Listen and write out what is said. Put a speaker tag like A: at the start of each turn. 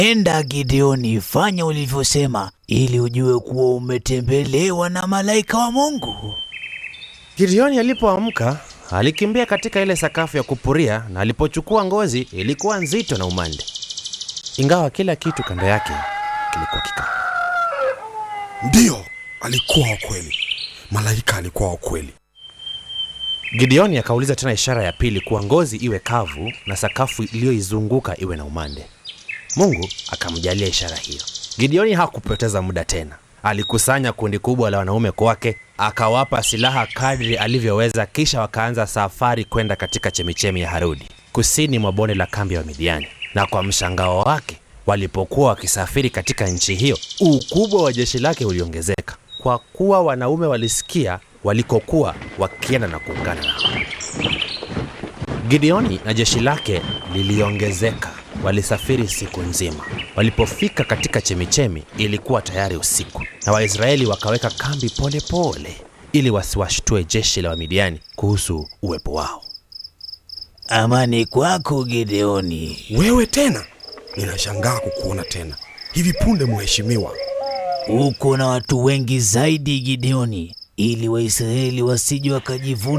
A: Enda Gideoni, fanya ulivyosema, ili ujue kuwa umetembelewa na malaika wa Mungu.
B: Gideoni alipoamka alikimbia katika ile sakafu ya kupuria, na alipochukua ngozi ilikuwa nzito na umande, ingawa kila kitu kando yake kilikuwa kikavu.
C: Ndiyo, alikuwa wa kweli. Malaika alikuwa wa kweli.
B: Gideoni akauliza tena ishara ya pili kuwa ngozi iwe kavu na sakafu iliyoizunguka iwe na umande. Mungu akamjalia ishara hiyo. Gideoni hakupoteza muda tena, alikusanya kundi kubwa la wanaume kwake, akawapa silaha kadri alivyoweza, kisha wakaanza safari kwenda katika chemichemi ya Harodi, kusini mwa bonde la kambi ya Wamidiani. Na kwa mshangao wake, walipokuwa wakisafiri katika nchi hiyo, ukubwa wa jeshi lake uliongezeka, kwa kuwa wanaume walisikia walikokuwa wakienda na kuungana nao. Gideoni na jeshi lake liliongezeka. Walisafiri siku nzima. Walipofika katika chemichemi, ilikuwa tayari usiku, na Waisraeli wakaweka kambi polepole pole, ili wasiwashtue jeshi la Wamidiani kuhusu uwepo wao.
A: Amani kwako Gideoni.
C: Wewe tena? Ninashangaa kukuona tena hivi punde, mheshimiwa.
A: Uko na watu wengi zaidi Gideoni, ili Waisraeli wasije wakajivuna